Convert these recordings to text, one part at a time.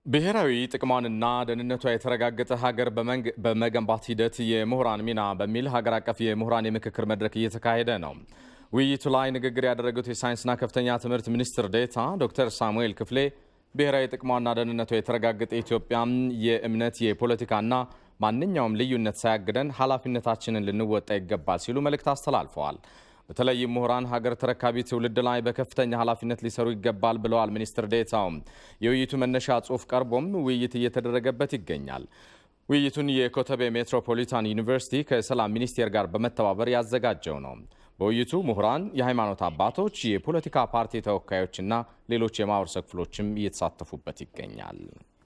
ብሔራዊ ጥቅሟንና ደህንነቷ የተረጋገጠ ሀገር በመገንባት ሂደት የምሁራን ሚና በሚል ሀገር አቀፍ የምሁራን የምክክር መድረክ እየተካሄደ ነው። ውይይቱ ላይ ንግግር ያደረጉት የሳይንስና ከፍተኛ ትምህርት ሚኒስትር ዴኤታ ዶክተር ሳሙኤል ክፍሌ ብሔራዊ ጥቅሟና ደህንነቷ የተረጋገጠ ኢትዮጵያም የእምነት የፖለቲካና ማንኛውም ልዩነት ሳያግደን ኃላፊነታችንን ልንወጣ ይገባል ሲሉ መልእክት አስተላልፈዋል። በተለይም ምሁራን ሀገር ተረካቢ ትውልድ ላይ በከፍተኛ ኃላፊነት ሊሰሩ ይገባል ብለዋል ሚኒስትር ዴኤታውም። የውይይቱ መነሻ ጽሑፍ ቀርቦም ውይይት እየተደረገበት ይገኛል። ውይይቱን የኮተቤ ሜትሮፖሊታን ዩኒቨርሲቲ ከሰላም ሚኒስቴር ጋር በመተባበር ያዘጋጀው ነው። በውይይቱ ምሁራን፣ የሃይማኖት አባቶች፣ የፖለቲካ ፓርቲ ተወካዮችና ሌሎች የማህበረሰብ ክፍሎችም እየተሳተፉበት ይገኛል።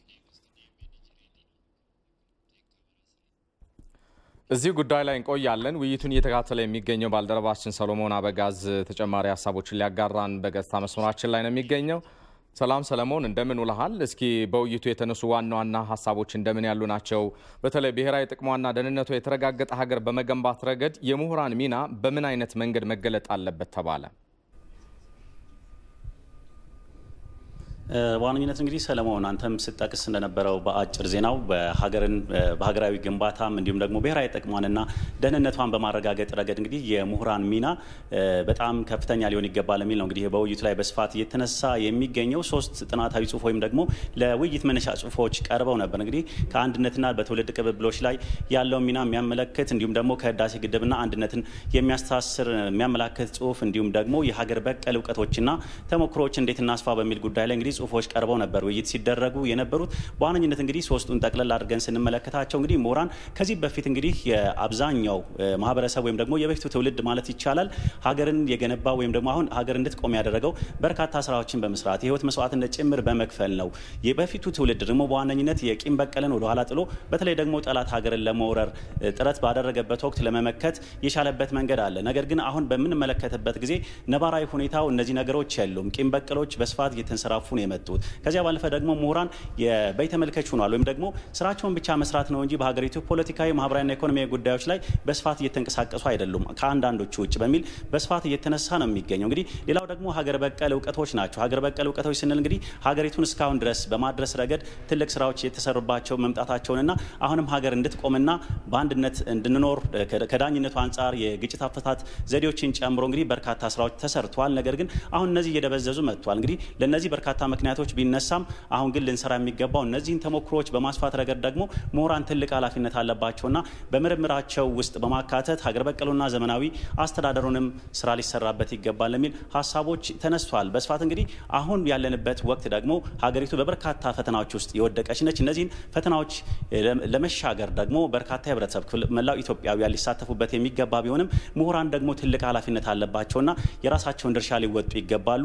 እዚህ ጉዳይ ላይ እንቆያለን። ውይይቱን እየተከታተለ የሚገኘው ባልደረባችን ሰሎሞን አበጋዝ ተጨማሪ ሀሳቦችን ሊያጋራን በገጽታ መስመራችን ላይ ነው የሚገኘው። ሰላም ሰለሞን፣ እንደምን ውለሃል? እስኪ በውይይቱ የተነሱ ዋና ዋና ሀሳቦች እንደምን ያሉ ናቸው? በተለይ ብሔራዊ ጥቅሟና ደህንነቷ የተረጋገጠ ሀገር በመገንባት ረገድ የምሁራን ሚና በምን አይነት መንገድ መገለጥ አለበት ተባለ? በዋነኝነት እንግዲህ ሰለሞን አንተም ስጠቅስ እንደነበረው በአጭር ዜናው በሀገርን በሀገራዊ ግንባታም እንዲሁም ደግሞ ብሔራዊ ጥቅሟንና ደህንነቷን በማረጋገጥ ረገድ እንግዲህ የምሁራን ሚና በጣም ከፍተኛ ሊሆን ይገባል የሚል ነው። እንግዲህ በውይይቱ ላይ በስፋት እየተነሳ የሚገኘው ሶስት ጥናታዊ ጽሁፍ ወይም ደግሞ ለውይይት መነሻ ጽሁፎች ቀርበው ነበር። እንግዲህ ከአንድነትና በትውልድ ቅብብሎች ላይ ያለውን ሚና የሚያመለክት እንዲሁም ደግሞ ከህዳሴ ግድብና አንድነትን የሚያስተሳስር የሚያመላክት ጽሁፍ እንዲሁም ደግሞ የሀገር በቀል እውቀቶችና ተሞክሮዎች እንዴት እናስፋ በሚል ጉዳይ ላይ እንግዲህ ጽሁፎች ቀርበው ነበር ውይይት ሲደረጉ የነበሩት። በዋነኝነት እንግዲህ ሶስቱን ጠቅለል አድርገን ስንመለከታቸው እንግዲህ ምሁራን ከዚህ በፊት እንግዲህ የአብዛኛው ማህበረሰብ ወይም ደግሞ የበፊቱ ትውልድ ማለት ይቻላል ሀገርን የገነባ ወይም ደግሞ አሁን ሀገር እንድትቆም ያደረገው በርካታ ስራዎችን በመስራት የህይወት መስዋዕትነት ጭምር በመክፈል ነው። የበፊቱ ትውልድ ደግሞ በዋነኝነት የቂም በቀልን ወደኋላ ጥሎ በተለይ ደግሞ ጠላት ሀገርን ለመውረር ጥረት ባደረገበት ወቅት ለመመከት የቻለበት መንገድ አለ። ነገር ግን አሁን በምንመለከትበት ጊዜ ነባራዊ ሁኔታው እነዚህ ነገሮች የሉም። ቂም በቀሎች በስፋት እየተንሰራፉ ነው የመጡት። ከዚያ ባለፈ ደግሞ ምሁራን የበይ ተመልካች ሆኗል። ወይም ደግሞ ስራቸውን ብቻ መስራት ነው እንጂ በሀገሪቱ ፖለቲካዊ፣ ማህበራዊና ኢኮኖሚያዊ ጉዳዮች ላይ በስፋት እየተንቀሳቀሱ አይደሉም ከአንዳንዶቹ ውጭ በሚል በስፋት እየተነሳ ነው የሚገኘው። እንግዲህ ሌላው ደግሞ ሀገር በቀል እውቀቶች ናቸው። ሀገር በቀል እውቀቶች ስንል እንግዲህ ሀገሪቱን እስካሁን ድረስ በማድረስ ረገድ ትልቅ ስራዎች የተሰሩባቸው መምጣታቸውንና አሁንም ሀገር እንድትቆምና በአንድነት እንድንኖር ከዳኝነቱ አንጻር የግጭት አፈታት ዘዴዎችን ጨምሮ እንግዲህ በርካታ ስራዎች ተሰርተዋል። ነገር ግን አሁን እነዚህ እየደበዘዙ መጥቷል። እንግዲህ ለእነዚህ በርካታ ምክንያቶች ቢነሳም አሁን ግን ልንሰራ የሚገባው እነዚህን ተሞክሮዎች በማስፋት ረገድ ደግሞ ምሁራን ትልቅ ኃላፊነት አለባቸውና በምርምራቸው ውስጥ በማካተት ሀገር በቀሉና ዘመናዊ አስተዳደሩንም ስራ ሊሰራበት ይገባል የሚል ሀሳቦች ተነስቷል በስፋት እንግዲህ አሁን ያለንበት ወቅት ደግሞ ሀገሪቱ በበርካታ ፈተናዎች ውስጥ የወደቀች ነች። እነዚህን ፈተናዎች ለመሻገር ደግሞ በርካታ የህብረተሰብ ክፍል መላው ኢትዮጵያውያን ሊሳተፉበት የሚገባ ቢሆንም ምሁራን ደግሞ ትልቅ ኃላፊነት አለባቸውና የራሳቸውን ድርሻ ሊወጡ ይገባሉ።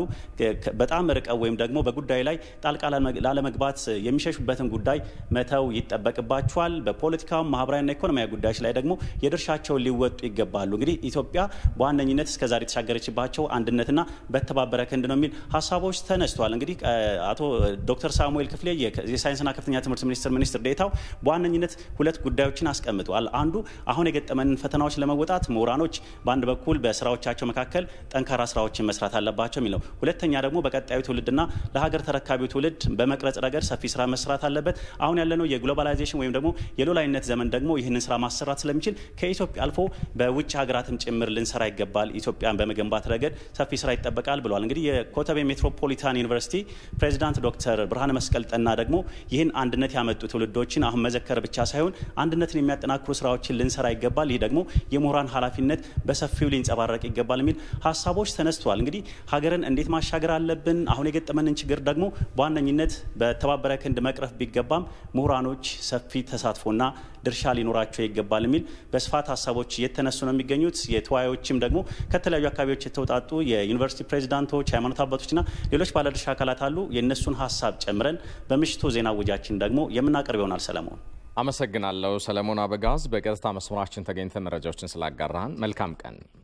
በጣም ርቀው ወይም ደግሞ በጉዳይ ላይ ጣልቃ ላለመግባት የሚሸሹበትን ጉዳይ መተው ይጠበቅባቸዋል። በፖለቲካው ማህበራዊና ኢኮኖሚያዊ ጉዳዮች ላይ ደግሞ የድርሻቸውን ሊወጡ ይገባሉ። እንግዲህ ኢትዮጵያ በዋነኝነት እስከዛሬ የተሻገረችባቸው አንድነትና በተባበረ ክንድ ነው የሚል ሀሳቦች ተነስተዋል። እንግዲህ አቶ ዶክተር ሳሙኤል ክፍሌ የሳይንስና ከፍተኛ ትምህርት ሚኒስትር ሚኒስትር ዴኤታው በዋነኝነት ሁለት ጉዳዮችን አስቀምጠዋል። አንዱ አሁን የገጠመንን ፈተናዎች ለመወጣት ምሁራኖች በአንድ በኩል በስራዎቻቸው መካከል ጠንካራ ስራዎችን መስራት አለባቸው የሚል ነው። ሁለተኛ ደግሞ በቀጣዩ ትውልድና ለሀገር ተረካቢው ትውልድ በመቅረጽ ረገድ ሰፊ ስራ መስራት አለበት። አሁን ያለነው የግሎባላይዜሽን ወይም ደግሞ የሉላዊነት ዘመን ደግሞ ይህንን ስራ ማሰራት ስለሚችል ከኢትዮጵያ አልፎ በውጭ ሀገራትም ጭምር ልንሰራ ይገባል። ኢትዮጵያን በመገንባት ረገድ ሰፊ ስራ ይጠበቃል ብለዋል። እንግዲህ የኮተቤ ሜትሮፖሊታን ዩኒቨርሲቲ ፕሬዚዳንት ዶክተር ብርሃነ መስቀል ጠና ደግሞ ይህን አንድነት ያመጡ ትውልዶችን አሁን መዘከር ብቻ ሳይሆን አንድነትን የሚያጠናክሩ ስራዎችን ልንሰራ ይገባል። ይህ ደግሞ የምሁራን ኃላፊነት በሰፊው ሊንጸባረቅ ይገባል የሚል ሀሳቦች ተነስተዋል። እንግዲህ ሀገርን እንዴት ማሻገር አለብን አሁን የገጠመንን ችግር ደግሞ በዋነኝነት በተባበረ ክንድ መቅረፍ ቢገባም ምሁራኖች ሰፊ ተሳትፎና ድርሻ ሊኖራቸው ይገባል የሚል በስፋት ሀሳቦች እየተነሱ ነው የሚገኙት። የተወያዮችም ደግሞ ከተለያዩ አካባቢዎች የተውጣጡ የዩኒቨርሲቲ ፕሬዚዳንቶች፣ ሃይማኖት አባቶችና ሌሎች ባለድርሻ አካላት አሉ። የእነሱን ሀሳብ ጨምረን በምሽቱ ዜና ውጃችን ደግሞ የምናቀርብ ይሆናል። ሰለሞን አመሰግናለሁ። ሰለሞን አበጋዝ በቀጥታ መስመራችን ተገኝተ መረጃዎችን ስላጋራህን መልካም ቀን